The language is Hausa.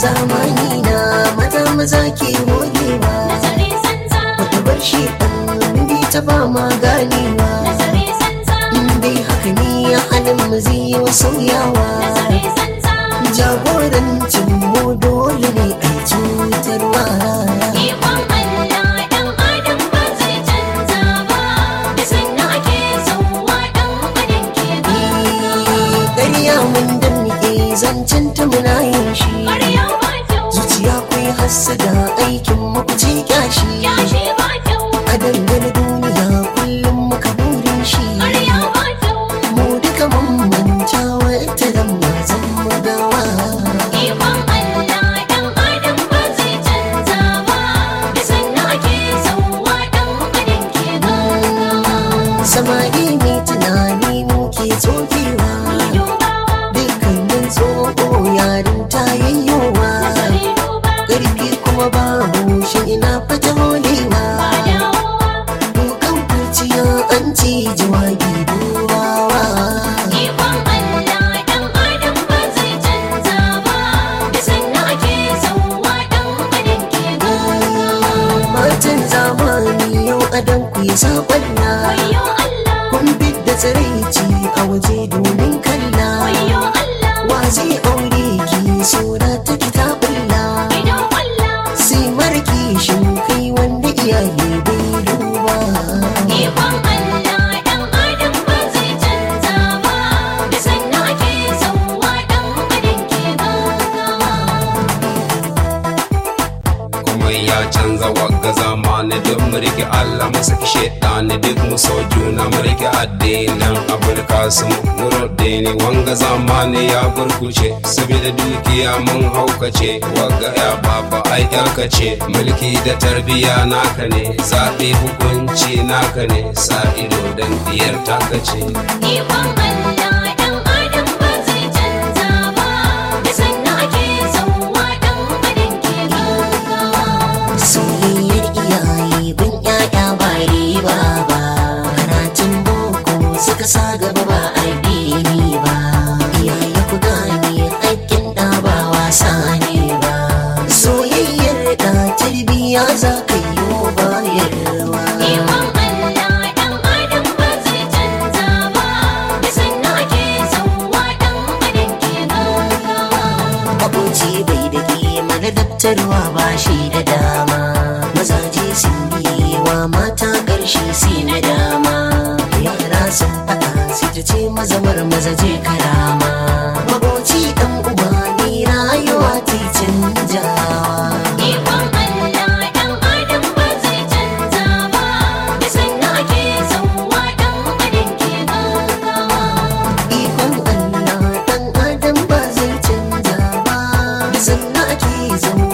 zamani na maza maza ke holewa nazari sanza wata bar shi ɗan bi ta ba ma ganewa nazari sanza in dai haka ne halin mu zai yi wa sauyawa nazari sanza jagorancin mu dole ne a cutarwa ikon Allah dan adam ba zai canza ba da sannan ake sauwa dan adam ke ba ƙarya mun danne zancen ta muna yin shi ƙarya ba kyau zuciya kwai hassada aikin mu ku ce kyashi yashi ba kyau a dangane duniya kullum muka burin shi ƙarya ba kyau mu duka mun manta wata dan mazan magawa ikon Allah dan adam ba zai canza ba da sannan ake sauwa dan adam ke ba samari mai tunani muke tsofewa dubawa dukkanin tsoho yarin ta yayyowa nazari duba ƙarfi kuma ba shi ina fata holewa ba dawowa Dukan kurciya an ci jawabi duwawa Ikon Allah dan adam ba zai canza ba da sannan ake sauwa dan adam ke ba Matan zamani yau adon ku yi saƙonna Wayo Allah Kun da tsiraici a waje domin kalla Wayo Allah Wa zai aure ki sura ta kitabulla idan Allah Sai marki shin kai wanda iyaye bai duba Ikon Allah dan adam ba zai canza ba da sannan ake sauwa dan adam ke ba kuma ya canza wagga zamani duk mu rike Allah mu saki shaidani duk mu so juna mu rike addinin abul kasim nuruddini wanga zamani ya burkuce saboda dukiya mun haukace wagga ya baba ai yarka ce mulki da tarbiya naka ne zaɓe hukunci naka ne sa ido dan diyar taka ce Ikon Allah dan adam ba zai canza ba da sannan ake sauwa dan adam ke ba Soyayyar iyaye bin ƴaƴa ba riba ba Karatun boko suka sa gaba ba addini ba Iyaye ku gane haƙƙin ɗa ba wasa ne ba Soyayyar da tarbiyya za ka yi wa bayarwa Ikon Allah dan adam ba zai canza ba da sannan ake sauwa dan adam ke ba Abuci bai da kima na daftarwa ba shi da dama Mazaje sun biye wa mata ƙarshe sai na dama Yara sun faɗa sai ta ce mazamar mazaje karama Maboci ɗan uba ne rayuwa ta canjawa Ikon Allah dan adam ba zai canza ba da sannan ake sauwa dan adam ke ba Ikon Allah ɗan adam ba zai canza ba Da sannan ake zama